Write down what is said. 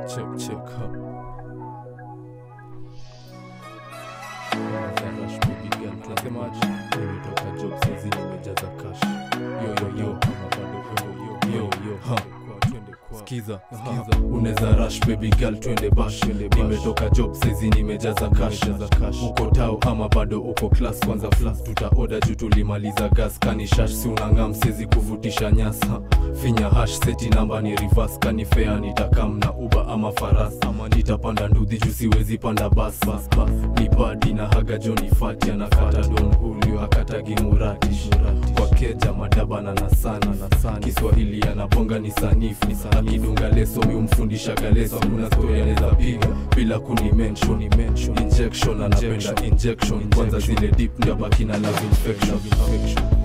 check check ha Nasemaje? Nimetoka job saizi nimejaza cash yo yo yo yo yo ha Skiza, skiza unaweza rush baby girl twende bash nimetoka job saizi nimejaza cash uko tao ama bado uko class kwanza flas tutaoda juu tulimaliza gas kani shash si unang'am sezi kuvutisha nyasa finya hash seti namba ni reverse kani fea nitakam na uba ama faras ama nitapanda ndudhi juu siwezi panda bas bas bas ni badi na haga joni fati anakata don hulio akatagi murati kwa keja madaba na nasana nasani kiswahili anabonga ni sanifu akidunga leso miumfundisha galeso kuna story anaweza piga bila kuni mention injection anapenda injection kwanza zile deep ndio baki na love infection